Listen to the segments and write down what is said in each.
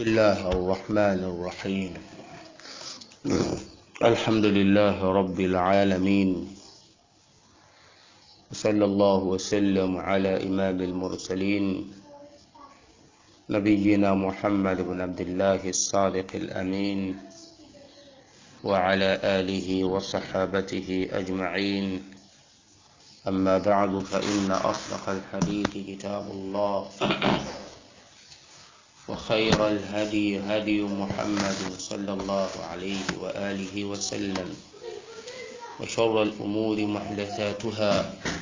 الله الرحمن الرحيم الحمد لله رب العالمين وصلى الله وسلم على إمام المرسلين نبينا محمد بن عبد الله الصادق الأمين وعلى آله وصحابته أجمعين أما بعد فإن أصدق الحديث كتاب الله وخير الهدي هدي محمد صلى الله عليه وآله وسلم وشر الأمور محدثاتها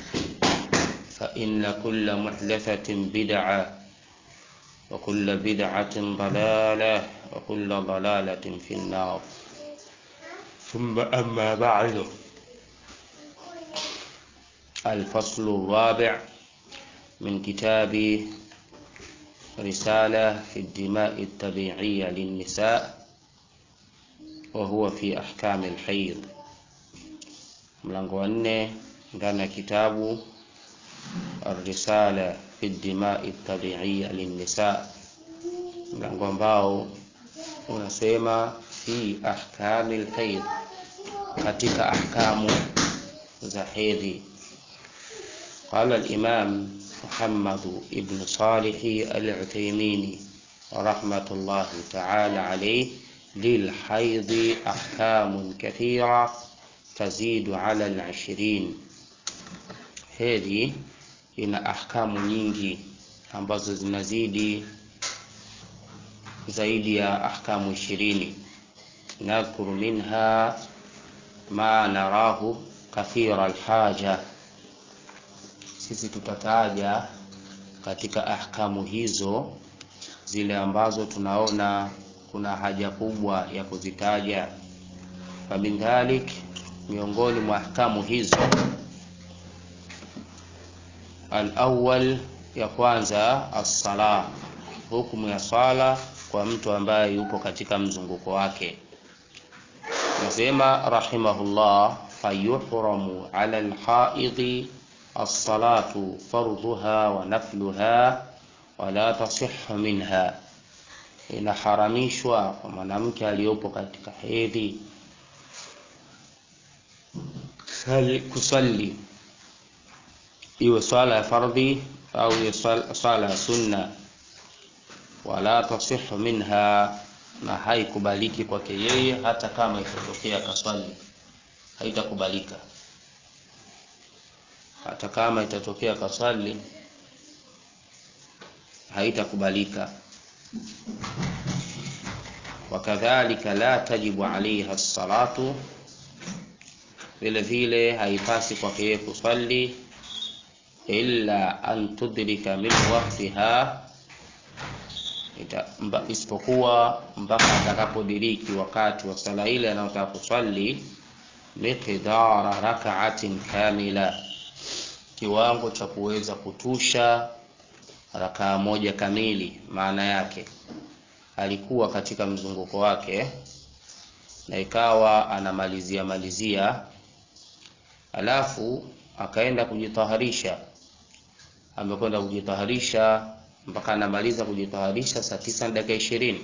فإن كل محدثة بدعة وكل بدعة ضلالة وكل ضلالة في النار ثم أما بعد الفصل الرابع من كتاب رسالة في الدماء الطبيعية للنساء وهو في أحكام الحيض mlango wa nne ndani ya kitabu الرسالة في الدماء الطبيعية للنساء mlango ambao unasema fi ahkami lhaid katika ahkamu za hedhi قال الإمام محمد بن صالح العثيمين رحمة الله تعالى عليه للحيض أحكام كثيرة تزيد على العشرين هذه ina ahkamu nyingi ambazo zinazidi zaidi ya ahkamu ishirini nadhkuru minha ma narahu kathira alhaja sisi tutataja katika ahkamu hizo zile ambazo tunaona kuna haja kubwa ya kuzitaja famin dhalik miongoni mwa ahkamu hizo alawal ya kwanza assala hukumu ya swala kwa mtu ambaye yupo katika mzunguko wake nasema rahimahullah fayuhramu ala alhaidhi الصلاة فرضها ونفلها ولا تصح منها inaharamishwa kwa mwanamke aliyopo katika hedhi kusali iwe swala ya fardhi au iwe swala ya sunna wala tasihu minha na haikubaliki kwake yeye hata kama itatokea kaswali haitakubalika hata kama itatokea kaswali haitakubalika wakadhalika la tajibu alaiha salatu vile vile haipasi kwake yeye kuswali illa an tudrika min waqtiha isipokuwa mpaka atakapodiriki wakati wa sala ile anayotaka kuswali miqdara rakaatin kamila kiwango cha kuweza kutusha rakaa moja kamili maana yake alikuwa katika mzunguko wake na ikawa anamalizia malizia alafu akaenda kujitaharisha amekwenda kujitaharisha mpaka anamaliza kujitaharisha saa tisa na dakika ishirini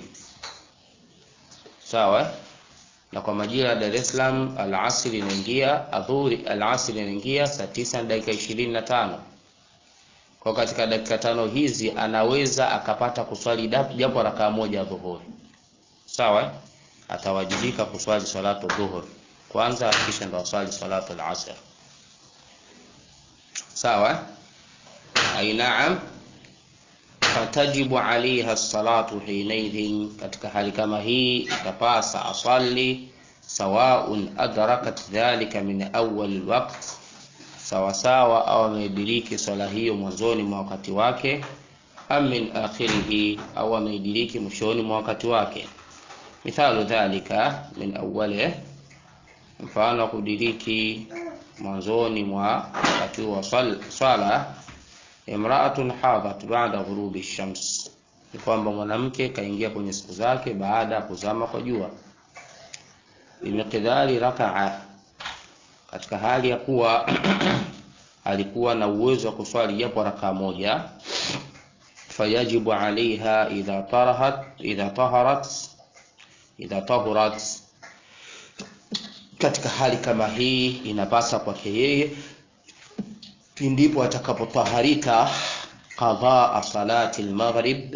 sawa na kwa majira ya Dar es Salaam alasiri inaingia adhuri alasiri inaingia saa tisa na dakika ishirini na tano kwa katika dakika tano hizi anaweza akapata kuswali japo rakaa moja ya dhuhuri sawa atawajibika kuswali salatu dhuhur kwanza kisha ndo aswali salatu alasr sawa ai naam fatajibu alaiha salatu hinaidhin katika hali kama hii itapasa asali sawaun adrakat dhalika min awal waqt sawasawa au ameidiriki swala hiyo mwanzoni mwa wakati wake am min akhirihi au ameidiriki mwishoni mwa wakati wake mithalu dhalika min awali mfano wa kudiriki mwanzoni mwa wakati wa swala imraatun hadhat baada ghurubi shams ni kwamba mwanamke kaingia kwenye siku zake baada ya kuzama kwa jua bimiqdari rakaa katika hali ya kuwa alikuwa na uwezo wa kuswali japo rakaa moja fayajibu alaiha idha tarahat idha taharat idha tahurat katika hali kama hii inapasa kwake yeye pindipo atakapotaharika qadhaa salati almaghrib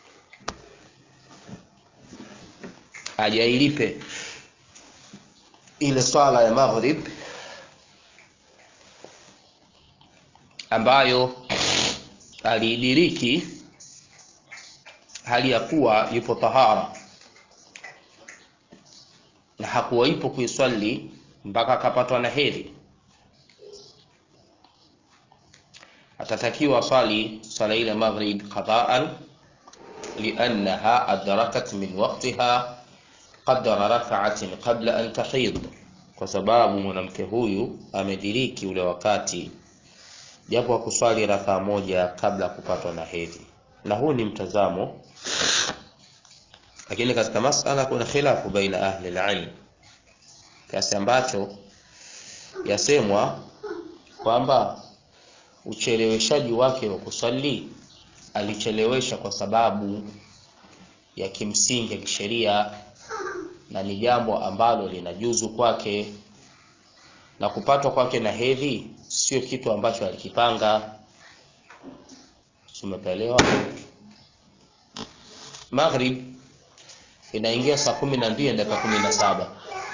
ajailipe ile swala ya maghrib ambayo aliidiriki hali ya kuwa yupo tahara na hakuwa ipo kuiswali mpaka akapatwa na hedhi atatakiwa swali swala ile maghrib qadaan liannaha adrakat min waqtiha qadra rak'atin qabla an tahid kwa sababu mwanamke huyu amediriki ule wakati japo akuswali rakaa moja kabla ya kupatwa na hedhi na huu ni mtazamo lakini katika masala kuna khilafu baina ahli alilm kiasi ambacho yasemwa kwamba ucheleweshaji wake wa kuswali alichelewesha kwa sababu ya kimsingi ya kisheria na ni jambo ambalo linajuzu kwake na kupatwa kwake na hedhi sio kitu ambacho alikipanga umepelewa maghrib inaingia saa kumi na mbili dakika kumi na saba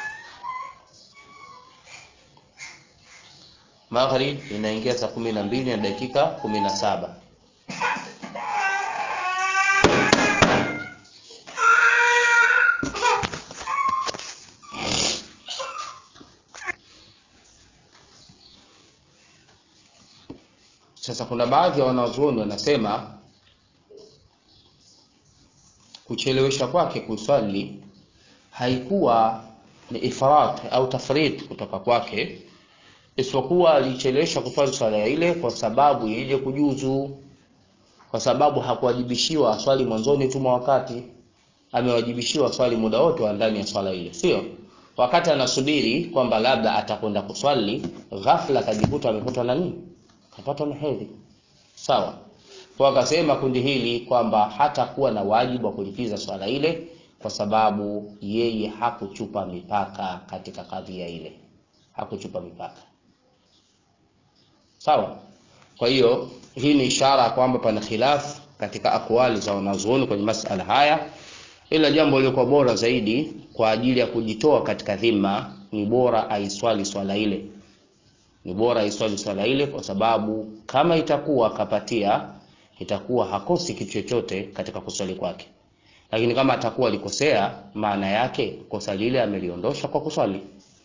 maghrib inaingia saa kumi na mbili na dakika kumi na saba sasa kuna baadhi ya wanazuoni wanasema kuchelewesha kwake kuswali haikuwa ni ifrat au tafrid kutoka kwake isipokuwa alichelewesha kuswali swala ile kwa sababu ije kujuzu kwa sababu hakuwajibishiwa swali mwanzoni tu mwa wakati amewajibishiwa swali muda wote wa ndani ya swala ile sio wakati anasubiri kwamba labda atakwenda kuswali ghafla akajikuta amekutwa na nini kapatwa na hedhi sawa kwa akasema kundi hili kwamba hata kuwa na wajibu wa kulipiza swala ile kwa sababu yeye hakuchupa mipaka katika kadhia ile hakuchupa mipaka sawa kwa hiyo hii ni ishara kwamba pana khilaf katika akwali za wanazuoni kwenye masala haya ila jambo lilikuwa bora zaidi kwa ajili ya kujitoa katika dhima ni bora aiswali swala ile ni bora aiswali swala ile kwa sababu kama itakuwa kapatia itakuwa hakosi kitu chochote katika kuswali kwake lakini kama atakuwa alikosea maana yake kosa lile ameliondosha kwa kuswali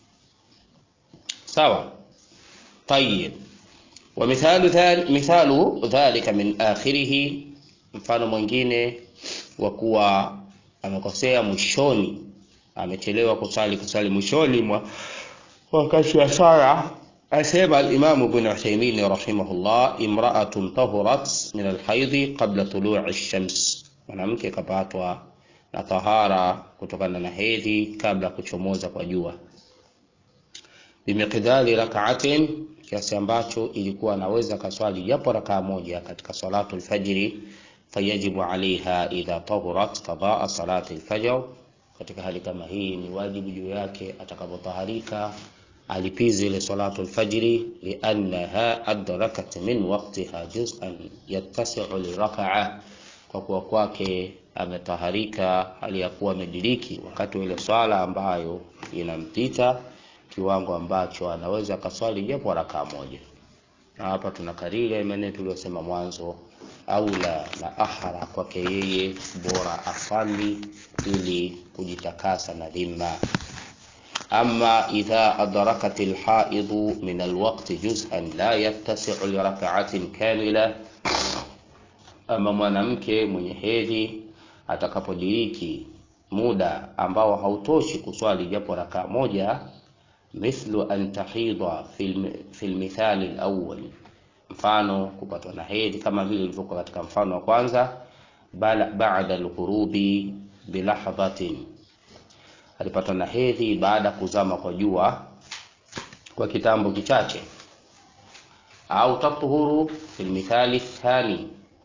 sawa tayib ومثال ذلك مثال ذلك من آخره mfano mwingine wa kuwa amekosea mwishoni amechelewa kusali kusali mwishoni mwa wakati wa sala asema al-Imam Ibn Uthaymeen rahimahullah imra'atun tahurat min al-haidhi qabla tulu'i ash-shams mwanamke kapatwa na tahara kutokana na hedhi kabla kuchomoza kwa jua bimiqdari rak'atin kiasi ambacho ilikuwa anaweza kaswali japo rakaa moja katika salatu alfajri fayajibu alaiha idha tahurat qadaa salati alfajr katika hali kama hii ni wajibu juu yake atakapotaharika alipize ile salatu alfajri liannaha adrakat min waqtiha juz'an yattasi'u lirak'a kwa kuwa kwake ametaharika hali ya kuwa amediriki wakati wa ile swala ambayo inampita kiwango ambacho anaweza kaswali japo rakaa moja na hapa tunakariri maneno tuliyosema mwanzo aula na ahara kwake yeye bora afali ili kujitakasa na dhima ama idha adrakat alhaidu min alwaqti juz'an la yattasi'u lirak'atin kamila ama mwanamke mwenye hedhi atakapodiriki muda ambao hautoshi kuswali japo rakaa moja mithlu an tahidha fi lmithali alawwal mfano kupatwa na hedhi kama vile ilivyokuwa katika mfano wa kwanza baada alghurubi bilahdhatin alipatwa na hedhi baada ya kuzama kwa jua kwa kitambo kichache au tatuhuru fi lmithali thani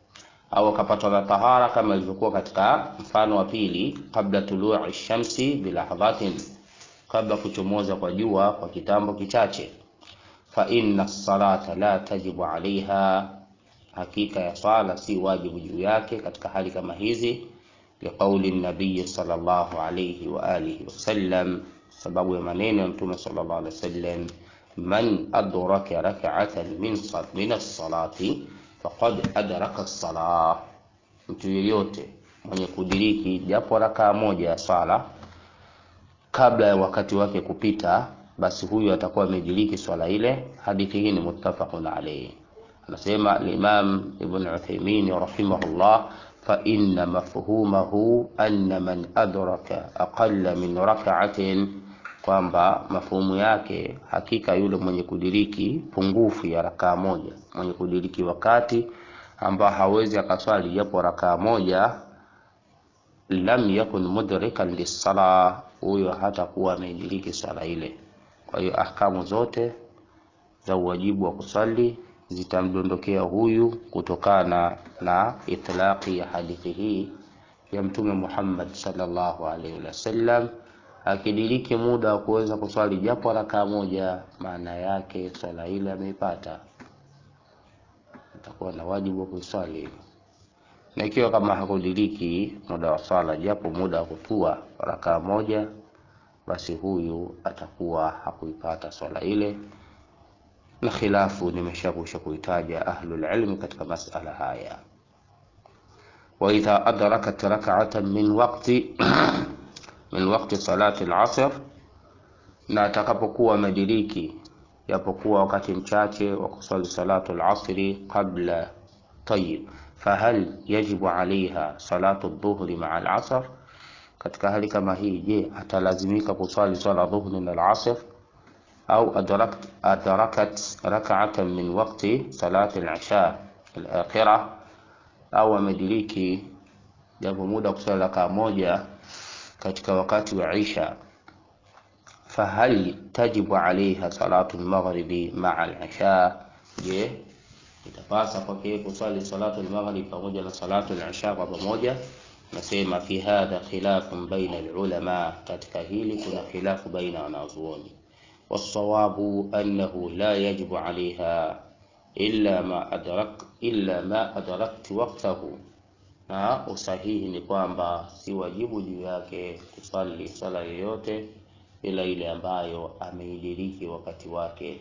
au akapatwa na tahara kama ilivyokuwa katika mfano wa pili, kabla tuluu shamsi bilahdhatin, kabla kuchomoza kwa jua kwa kitambo kichache. Fa inna salata la tajibu alaiha, hakika ya swala si wajibu juu yake katika hali kama hizi, liqauli nabiyi sallallahu alayhi wa alihi wasallam, sababu ya maneno ya Mtume sallallahu alaihi wasallam, man adraka rak'atan min min as-salati faqad adraka as-salah, mtu yeyote mwenye kudiriki japo rakaa moja ya swala kabla ya wakati wake kupita, basi huyu atakuwa amediriki swala ile. Hadithi hii ni muttafaqun alayhi. Anasema al-Imam Ibn Uthaymeen rahimahullah, fa inna mafhumahu anna man adraka aqalla min rak'atin, kwamba mafhumu yake hakika yule mwenye kudiriki pungufu ya rakaa moja, mwenye kudiriki wakati ambao hawezi akaswali japo rakaa moja, lam yakun mudrikan lis-sala, huyo hatakuwa amediriki swala ile. Kwa hiyo ahkamu zote za uwajibu wa kusali zitamdondokea huyu kutokana na itlaqi ya hadithi hii ya Mtume Muhammad sallallahu alaihi wasallam. Akidiriki muda wa kuweza kuswali japo rakaa moja, maana yake swala ile ameipata, atakuwa na wajibu wa kuiswali. Na ikiwa kama hakudiriki muda wa swala japo muda wa kutua rakaa moja, basi huyu atakuwa hakuipata swala ile na khilafu nimeshakwisha kuitaja ahlul ilmi katika masala haya. wa idha adrakat rak'atan min waqti min waqti salati al-asr, na atakapokuwa amediriki japokuwa wakati mchache wa kusali salatu al-asri qabla tayyib, fahal yajibu alaiha salatu dhuhri maa al-asr, katika hali kama hii, je, atalazimika kusali swala dhuhri na al-asr au adrakat, adrakat rak'atan min waqti salati al-isha al-akhirah, au amediriki japo muda kusali rakaa moja katika wakati wa isha, fahal tajibu alaiha salatu al-maghribi maa al-isha, je itapasa kwake kusali salatu al-maghrib pamoja na salatu al-isha kwa pamoja? Nasema fi hadha khilafun baina al-ulama, katika hili kuna khilafu baina wanazuoni والصواب أنه لا يجب عليها إلا ما أدرك إلا ما أدركت وقته, na usahihi ni kwamba si wajibu juu yake kusali swala yoyote ila ile ambayo ameidiriki wakati wake.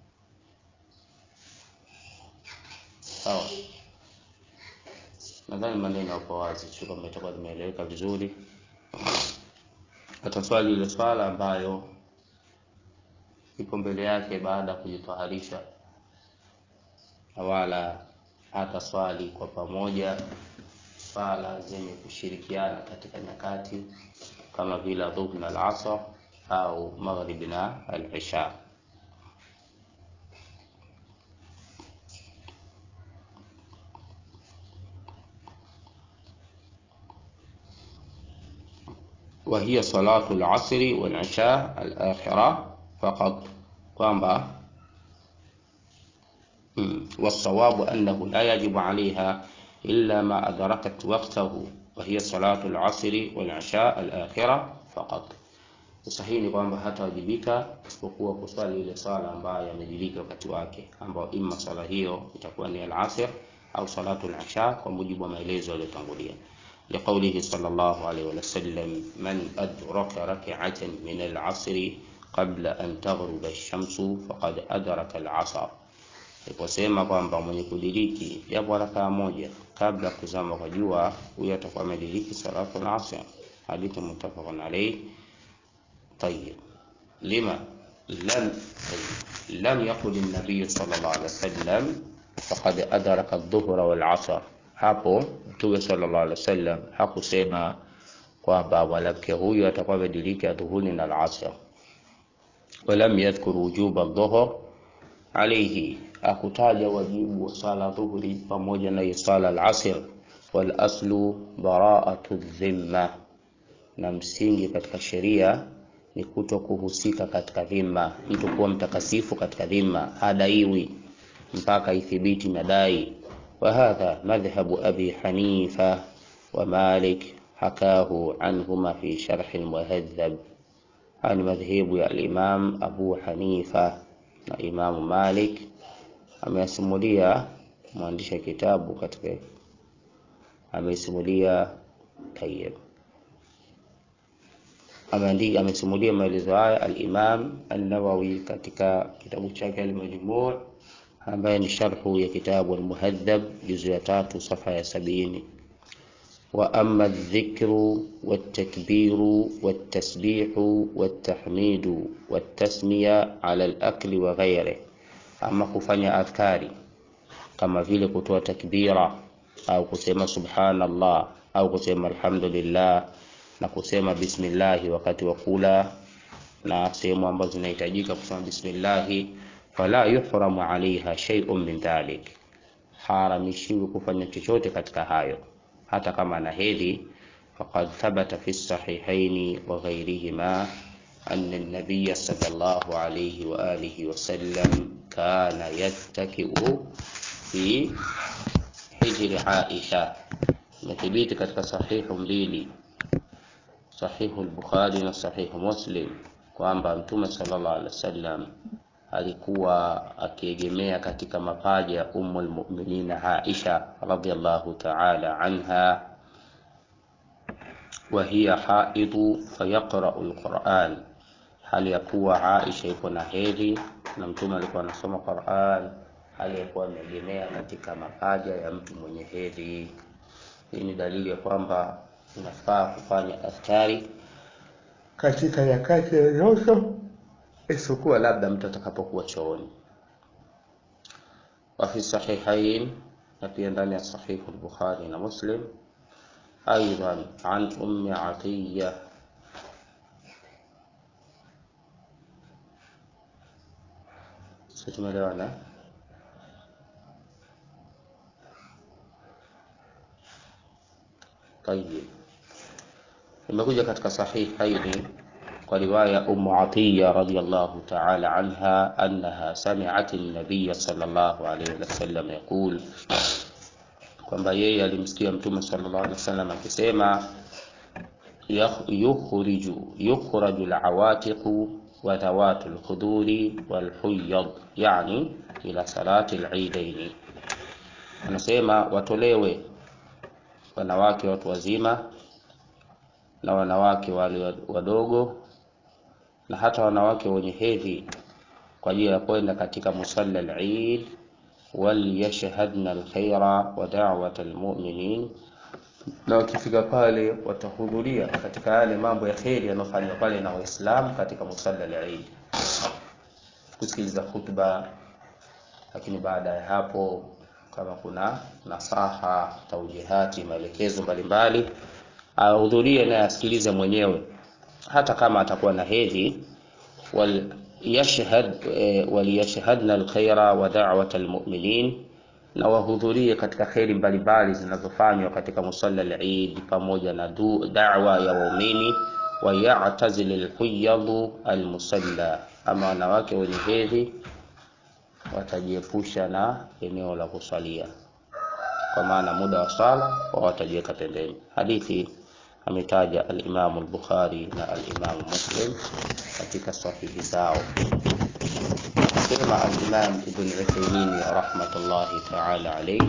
Sawa, nadhani maneno hapo wazi, sio kama itakuwa limeeleweka vizuri. Ataswali ile swala ambayo ipo mbele yake baada ya kujitaharisha, na wala hata swali kwa pamoja swala zenye kushirikiana katika nyakati kama vile dhuhri na al-asr au maghribi na al-isha. wa hiya salatu al-asri wal-isha al-akhirah faqat, kwamba wasawabu annahu la yajibu alaiha illa ma adrakat waqtahu wa hiya salatu al-asri wal-isha al-akhirah faqat. Sahihi ni kwamba hatawajibika isipokuwa kuswali ile swala ambayo amediriki wakati wake, ambayo imma swala hiyo itakuwa ni al-asr au salatu al-isha kwa mujibu wa maelezo yaliyotangulia. Liqaulihi sallallahu alayhi wa sallam, man adraka rak'atan min al-asri qabla an taghruba ash-shamsu faqad adraka al-asr, iposema kwamba mwenye kudiriki japo rakaa moja kabla kuzama kwa jua, huyo atakuwa amediriki salatu al-asr. Hadithi muttafaqun alayh. Tayyib, lima lam lam yaqul an-nabiy sallallahu alayhi wasallam faqad adraka adh-dhuhra wal-asr. Hapo Mtume sallallahu alayhi wasallam hakusema kwamba mwanamke huyu atakuwa amediriki adhuhuri na al-asr walam yadhkur wujuba adh-dhuhr alayhi, akutaja wajibu wa sala dhuhuri pamoja na sala al-asr. Wal aslu bara'atu dhimma, na msingi katika sheria ni kuto kuhusika katika dhima, mtu kuwa mtakasifu katika dhima, hadaiwi mpaka ithibiti madai. وهذا مذهب أبي حنيفة ومالك حكاه عنهما في شرح المهذب عن مذهب الإمام أبو حنيفة na Imamu Malik ameyasimulia mwandishi kitabu katika amesimulia tayyib ameandika amesimulia maelezo haya al-Imam an-Nawawi katika kitabu chake al-Majmu' ambaye ni sharhu ya kitabu al-Muhadhab juzu ya tatu safa ya sabini wa amma adh-dhikru wat-takbiru wat-tasbihu wat-tahmidu wat-tasmiya ala al-akli wa ghayrihi ama kufanya adhkari kama vile kutoa takbira au kusema subhanallah au kusema alhamdulillah na kusema bismillahi wakati wa kula na sehemu ambazo zinahitajika kusema bismillahi fala yuhramu alaiha shay'un min dhalik haramishiwi kufanya chochote katika hayo hata kama ana hedhi faqad thabata fi sahihaini wa ghayrihima أن النبي صلى الله عليه وآله وسلم كان يتكئ في حجر عائشة imethibiti katika sahihu mbili sahihu al-Bukhari na sahihu Muslim kwamba Mtume sallallahu alaihi wasallam alikuwa akiegemea katika mapaja ya Ummul Mu'minin Aisha radhiyallahu ta'ala anha wa hiya haidu fayaqra'u al-Qur'an hali ya kuwa Aisha iko na hedhi na Mtume alikuwa anasoma Qur'an hali ya kuwa ameegemea katika mapaja ya mtu mwenye hedhi hii ni dalili ya kwamba inafaa kufanya askari katika nyakati yoyote isipokuwa labda mtu atakapokuwa chooni. wa fi sahihain, na pia ndani ya sahihu al-Bukhari na Muslim aidan an ummi Atiya sisi tumeelewana طيب imekuja katika sahihaini kwa riwaya Ummu Atiya radhiyallahu ta'ala anha annaha sami'at an-nabiy sallallahu alayhi wasallam yaqul kwamba yeye alimsikia mtume sallallahu alayhi wasallam akisema yukhriju yukhraju al-awatiqu wa dhawatu al-khuduri wal-huyyad yani ila salati al-eidain anasema watolewe wanawake watu wazima na wanawake wale wadogo na hata wanawake wenye hedhi kwa ajili ya kwenda katika musalla al-Eid waliyashhadna alkhaira wa da'wat almu'minin, na wakifika pale watahudhuria katika yale mambo ya kheri yanayofanywa pale na Waislamu katika musalla al-Eid, kusikiliza khutba, lakini baada ya hapo kama kuna nasaha, taujihati, maelekezo mbalimbali ahudhurie na asikilize mwenyewe, hata kama atakuwa na hedhi. wal yashhad e, waliyashhadna alkhaira wa da'wat almu'minin, na wahudhurie katika kheri mbalimbali zinazofanywa katika musalla al-Eid pamoja na da'wa ya waumini. wa ya'tazil alhuyadu almusalla, ama wanawake wenye hedhi watajiepusha na eneo la kusalia, kwa maana muda wa sala wao watajiweka pembeni. Hadithi ametaja al-Imam al-Bukhari na al-Imam Muslim katika sahihi zao. Sema al-Imam Ibn Uthaymeen rahmatullahi ta'ala alayhi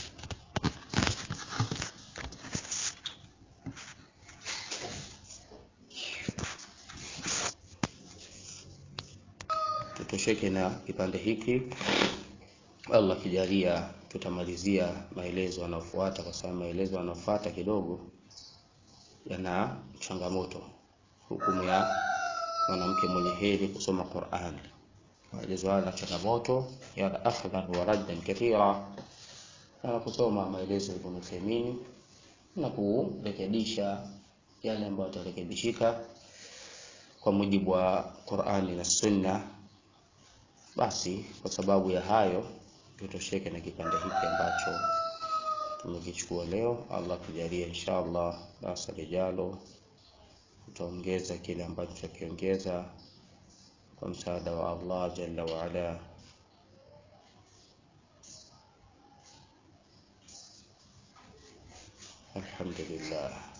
tutosheke na kipande hiki. Allah kijalia, tutamalizia maelezo yanayofuata, kwa sababu maelezo yanayofuata kidogo yana changamoto. Hukumu ya mwanamke mwenye hedhi kusoma Qur'an, maelezo haya na changamoto yana akhdhan wa raddan kathira, na kusoma maelezo ya Ibn Uthaymeen na kurekebisha yale ambayo yatarekebishika kwa mujibu wa Qur'ani na Sunna. Basi kwa sababu ya hayo tutosheke na kipande hiki ambacho tumekichukua leo. Allah kujalia, inshallah darasa lijalo tutaongeza kile ambacho tutakiongeza kwa msaada wa Allah jalla wa ala. alhamdulillah